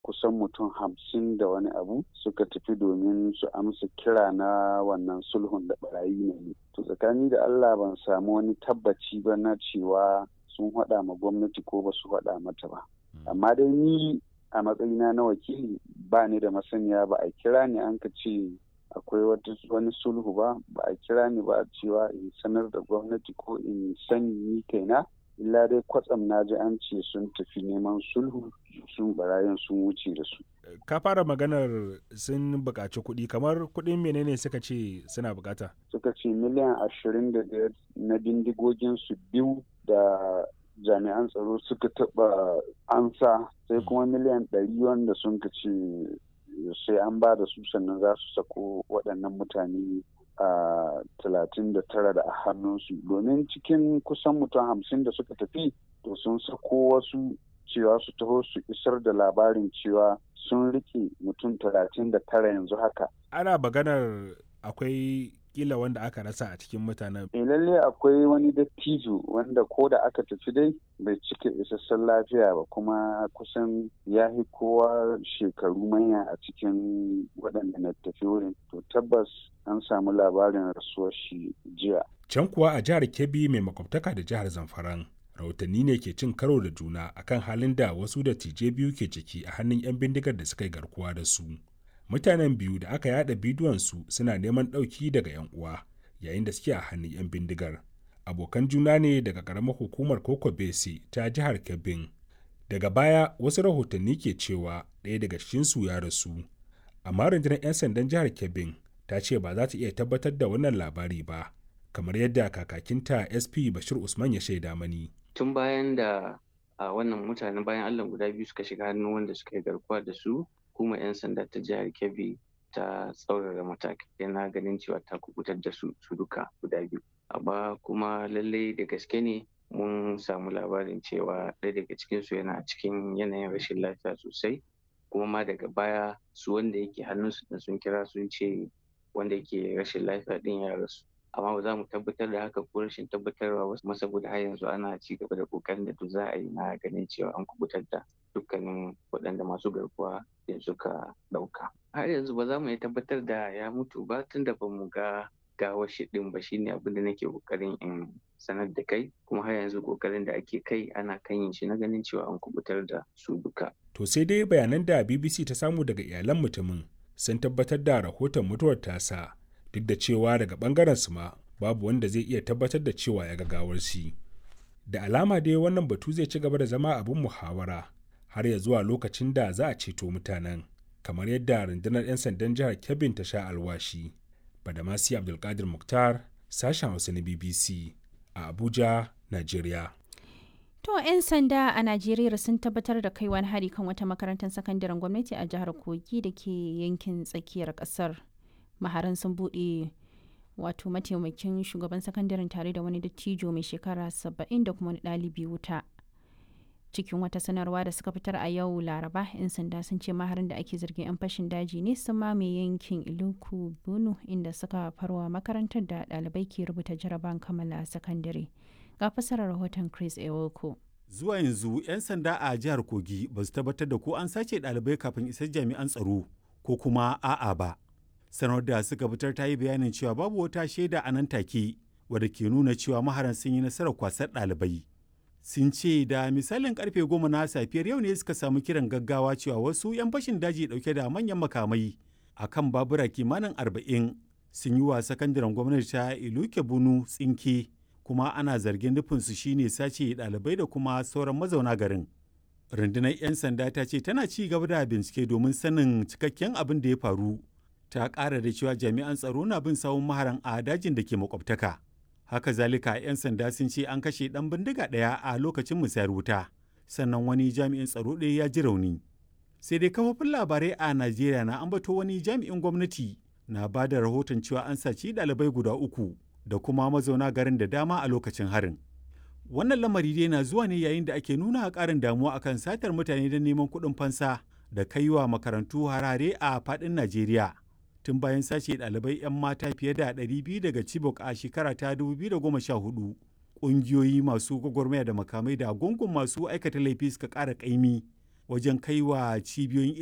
kusan mutum hamsin da wani abu suka tafi domin su amsa kira na wannan sulhun da barayi ne to tsakani da allah ban samu wani tabbaci ba na cewa sun haɗa ma gwamnati ko ba su haɗa mata ba amma dai ni a matsayina na wakili ba ni da masaniya ba a kira ni an ka ce akwai wani sulhu ba ba a kira ni ba cewa in sanar da gwamnati ko in sani ni kaina illa dai kwatsam na ji an ce sun tafi neman sulhu sun barayin sun wuce da su. Ka fara maganar sun buƙaci kuɗi kamar kuɗin menene suka ce suna buƙata? Suka ce miliyan ashirin da biyar na bindigogin su biyu da jami'an tsaro suka taɓa ansa sai kuma miliyan ɗari wanda sun ka ce sai an ba da su sannan za su sako waɗannan mutane a talatin da tara da a hannunsu domin cikin kusan mutum hamsin da suka tafi to sun sako wasu cewa su taho su isar da labarin cewa sun rike mutum talatin da tara yanzu haka ana maganar akwai kila wanda aka rasa a cikin mutanen. E lalle akwai wani dattijo wanda ko da aka tafi dai bai cika isassun lafiya ba kuma kusan ya fi kowa shekaru manya a cikin waɗanda na tafi wurin. To tabbas an samu labarin rasuwar shi jiya. Can kuwa a jihar Kebbi mai makwabtaka da jihar Zamfaran. Rahotanni ne ke cin karo da juna akan halin da wasu dattijai biyu ke ciki a hannun 'yan bindigar da suka yi garkuwa da su. mutanen biyu da aka yada bidiyonsu suna neman ɗauki daga 'yan uwa yayin da suke a hannun 'yan bindigar abokan juna ne daga ƙaramar hukumar koko bese ta jihar kebbin daga baya wasu rahotanni ke cewa ɗaya daga cikinsu ya rasu amma rundunar 'yan sandan jihar kebbin ta ce ba za ta iya tabbatar da wannan labari ba kamar yadda kakakinta sp bashir usman ya shaida mani tun bayan da a wannan mutanen bayan allah guda biyu suka shiga hannun wanda suka yi garkuwa da su hukumar 'yan sanda ta jihar kebbi ta tsaurara matakai na ganin cewa ta kubutar da su su duka guda biyu amma kuma lallai da gaske ne mun samu labarin cewa ɗaya daga cikinsu yana cikin yanayin rashin lafiya sosai kuma ma daga baya su wanda yake hannunsu da sun kira sun ce wanda yake rashin lafiya ɗin ya rasu amma ba za mu tabbatar da haka ko rashin tabbatarwa ba kuma saboda har yanzu ana ci gaba da kokarin da duk za a yi na ganin cewa an kubutar da dukkanin waɗanda masu garkuwa da suka ɗauka. Har yanzu ba za mu iya tabbatar da ya mutu ba tun da ba mu ga gawar shi ɗin ba shine abin da nake kokarin in sanar da kai kuma har yanzu kokarin da ake kai ana kan yin shi na ganin cewa an kubutar da su duka. To sai dai bayanan da BBC ta samu daga iyalan mutumin sun tabbatar da rahoton mutuwar tasa duk da cewa daga bangaren su ma babu wanda zai iya tabbatar da cewa ya ga gawar shi. Da alama dai wannan batu zai ci gaba da zama abin muhawara har ya zuwa lokacin da za a ceto mutanen kamar yadda rundunar 'yan sandan jihar kebbin ta sha alwashi badamasi abdulkadir muktar sashen hausa na bbc a abuja nigeria To 'yan sanda a Najeriya sun tabbatar da kai wani hari kan wata makarantar sakandaren gwamnati a jihar Kogi da ke yankin tsakiyar kasar. Maharan sun buɗe wato mataimakin shugaban sakandaren tare da wani dattijo mai shekara 70 da kuma wani ɗalibi wuta. cikin wata sanarwa da suka fitar a yau laraba 'yan sanda sun ce maharin da ake zargin 'yan fashin daji ne sun mame yankin iluku bunu inda suka farwa makarantar da ɗalibai ke rubuta jaraban kammala sakandare ga fasarar rahoton chris ewoko zuwa yanzu 'yan sanda a jihar kogi ba su tabbatar da ko an sace ɗalibai kafin isar jami'an tsaro ko kuma a'a ba sanar da suka fitar ta yi bayanin cewa babu wata shaida a nan take wadda ke nuna cewa maharan sun yi nasarar kwasar ɗalibai sun ce da misalin karfe goma na safiyar yau ne suka samu kiran gaggawa cewa wasu 'yan fashin daji dauke da manyan makamai a kan babura kimanin arba'in sun yi wa sakandaren gwamnati ta iluke bunu tsinke kuma ana zargin nufinsu shine sace ɗalibai da kuma sauran mazauna garin rundunar 'yan sanda ta ce tana ci gaba da bincike domin sanin cikakken abin da ya faru ta ƙara da cewa jami'an tsaro na bin sawun maharan a dajin da ke makwabtaka haka zalika 'yan sanda sun ce an kashe ɗan bindiga ɗaya a lokacin musayar wuta sannan wani jami'in tsaro ɗaya ya ji rauni sai dai kafofin labarai a najeriya na ambato wani jami'in gwamnati na ba da rahoton cewa an saci ɗalibai guda uku da kuma mazauna garin da dama a lokacin harin wannan lamari dai na zuwa ne yayin da ake nuna ƙarin damuwa akan satar mutane don neman kuɗin fansa da kaiwa makarantu harare a faɗin najeriya tun bayan sace ɗalibai 'yan mata fiye da 200 daga Chibok a shekara ta 2014. Ƙungiyoyi masu gwagwarmaya da makamai da gungun masu aikata laifi suka ƙara ƙaimi wajen kai wa cibiyoyin